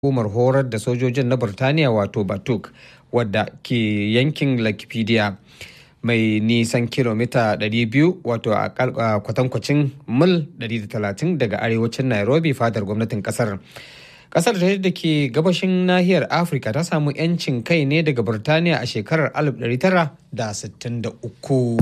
hukumar horar da sojojin na Burtaniya wato Batuk wadda ke yankin Lakipedia mai nisan kilomita 200 wato a kwatankwacin mil 130 daga arewacin Nairobi fadar gwamnatin kasar. Kasar da ke gabashin nahiyar Afirka ta samu 'yancin kai ne daga Burtaniya a shekarar 1963.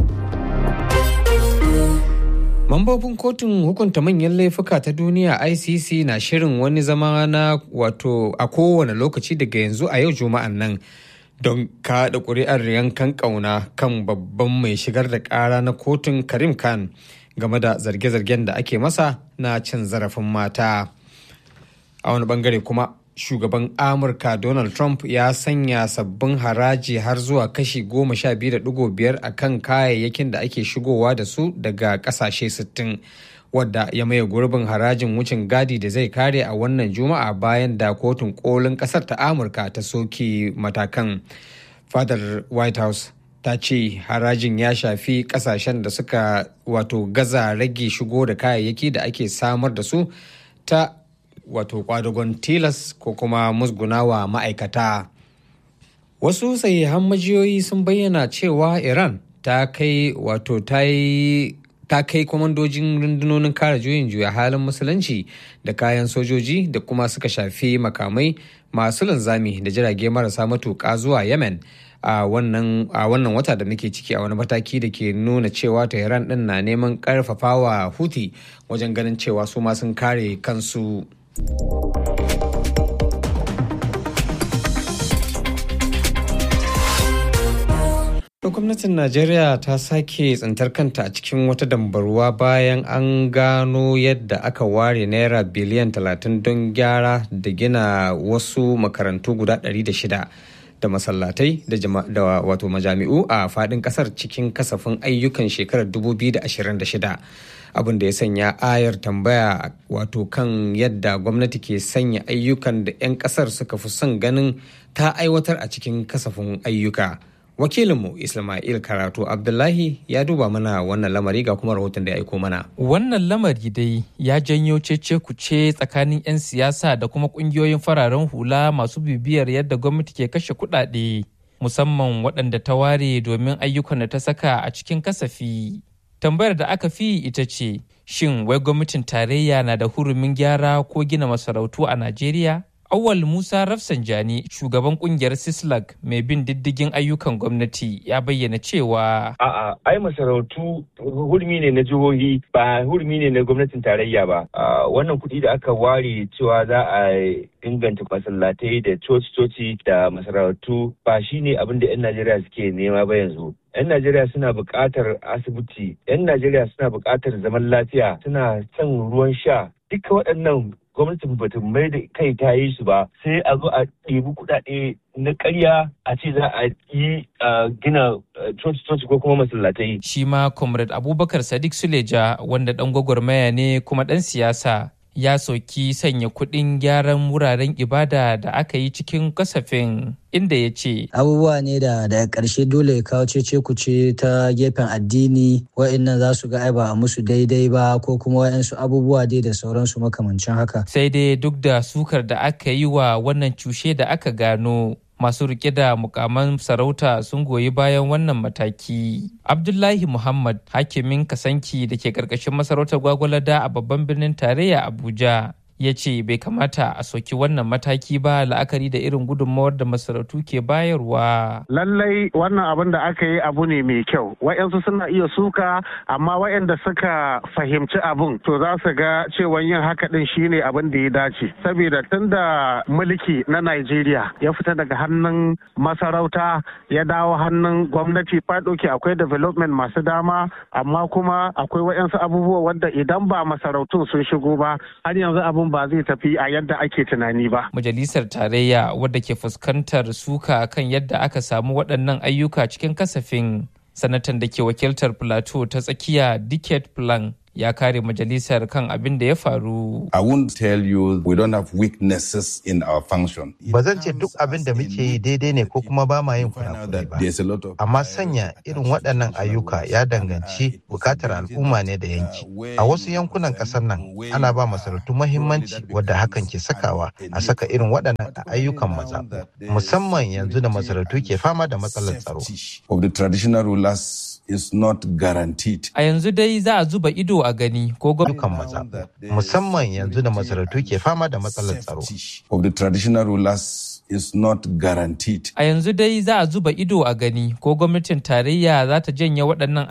Mambobin kotun hukunta manyan laifuka ta duniya ICC na shirin wani zama na wato a kowane lokaci daga yanzu a yau juma'an nan don kaɗa ƙuri'ar yankan ƙauna kan babban mai shigar da ƙara na kotun Karim Khan game da zarge-zargen da ake masa na cin zarafin mata. A wani bangare kuma shugaban amurka donald trump ya sanya sabbin haraji har zuwa kashi goma sha biyu da digo biyar a kan kayayyakin da ake shigowa da su daga kasashe sittin wadda ya maye gurbin harajin wucin gadi da zai kare a wannan juma'a bayan da kotun kolin kasar ta amurka ta soke matakan fadar white house ta ce harajin ya shafi kasashen da suka wato gaza rage shigo da kayayyaki da ake samar da su ta wato kwadagon tilas ko kuma musgunawa ma'aikata wasu sahihan majiyoyi sun bayyana cewa iran ta kai wato ta yi ta kai kwamandojin rundunonin kare juyin juya halin musulunci da kayan sojoji da kuma suka shafi makamai masu linzami da jirage marasa matuƙa zuwa yemen a wannan wata da muke ciki a wani mataki da ke nuna cewa tehran din na neman karfafawa huti wajen ganin cewa su ma sun kare kansu gwamnatin najeriya ta sake tsintar kanta a cikin wata dambarwa bayan an gano yadda aka ware naira biliyan 30 don gyara da gina wasu makarantu guda 600 da masallatai da wato majami'u a fadin kasar cikin kasafin ayyukan shekarar 2026 abin da ya sanya ayar tambaya wato kan yadda gwamnati ke sanya ayyukan da 'yan kasar suka fi son ganin ta aiwatar a cikin kasafin ayyuka wakilinmu ismail karatu abdullahi ya duba mana wannan lamari ga kuma rahoton da ya aiko mana wannan lamari dai ya janyo cece kuce tsakanin 'yan siyasa da kuma kungiyoyin fararen hula masu bibiyar yadda gwamnati ke kashe kuɗaɗe musamman waɗanda ta ware domin ayyukan da ta saka a cikin kasafi tambayar da aka fi ita ce shin wai gwamnatin tarayya na da hurumin gyara ko gina masarautu a najeriya Awal Musa Rafsanjani shugaban kungiyar Sislag mai bin diddigin ayyukan gwamnati ya bayyana cewa A'a, ai masarautu hurmi ne na jihohi ba hurmi ne na gwamnatin tarayya ba. Wannan kuɗi da aka ware cewa za a inganta masallatai da coci-coci da masarautu ba shi ne abin da 'yan Najeriya suke nema ba yanzu. 'yan Najeriya suna buƙatar asibiti, 'yan Najeriya suna buƙatar zaman lafiya, suna son ruwan sha. Duka waɗannan gwamnatin bata mai da kai ta yi su ba sai a zo a ɗebi kuɗaɗe na ƙarya a ce za a yi gina coci-coci ko kuma masallatai. Shi ma Comrade Abubakar Sadiq Suleja wanda ɗan gwagwarmaya ne kuma ɗan siyasa ya soki sanya kuɗin gyaran wuraren ibada da aka yi cikin kasafin inda ya ce abubuwa ne da daga ƙarshe dole ya kawo cece kuce ta gefen addini wa'annan za su ga ai ba a musu daidai ba ko kuma wa'ansu abubuwa dai da sauransu makamancin haka sai dai duk da sukar da aka yi wa wannan cushe da aka gano masu rike da mukaman sarauta sun goyi bayan wannan mataki. Abdullahi Muhammad hakimin kasanki da ke karkashin masarautar gwagwalada a babban birnin tarayya Abuja ya ce bai kamata a soki wannan mataki ba la'akari da irin gudunmawar da masarautu ke bayarwa. Lallai wannan abin da aka yi abu ne mai kyau. Wa'yansu suna iya suka amma wa'yanda suka fahimci abin to za su ga cewa yin haka din shine abin da ya dace. Saboda tun da mulki na Najeriya ya fita daga hannun masarauta ya dawo hannun gwamnati fadoki akwai development masu dama amma kuma akwai wa'yansu abubuwa wanda idan ba masarautun sun shigo ba har yanzu abin ba zai tafi a yadda ake tunani ba. Majalisar Tarayya wadda ke fuskantar suka kan yadda aka samu waɗannan ayyuka cikin kasafin sanatan da ke wakiltar Plateau ta tsakiya Dicket Plan ya kare majalisar kan abin da ya faru. I won't tell you we don't have weaknesses in our function. Ba zan ce duk abin da muke yi daidai ne ko kuma ba ma yin kurakure ba. Amma sanya irin waɗannan ayyuka ya danganci bukatar al'umma ne da yanki. A wasu yankunan ƙasar nan ana ba masarautu mahimmanci wadda hakan ke sakawa a saka irin waɗannan ayyukan maza. Musamman yanzu da masarautu ke fama da matsalar tsaro. Of the traditional rulers is not guaranteed. A yanzu dai za a zuba ido a gani ko gwamnatin maza musamman yanzu da masarautu ke fama da matsalar tsaro. Of the traditional rulers is not guaranteed. A yanzu dai za a zuba ido a gani ko gwamnatin tarayya za ta janye waɗannan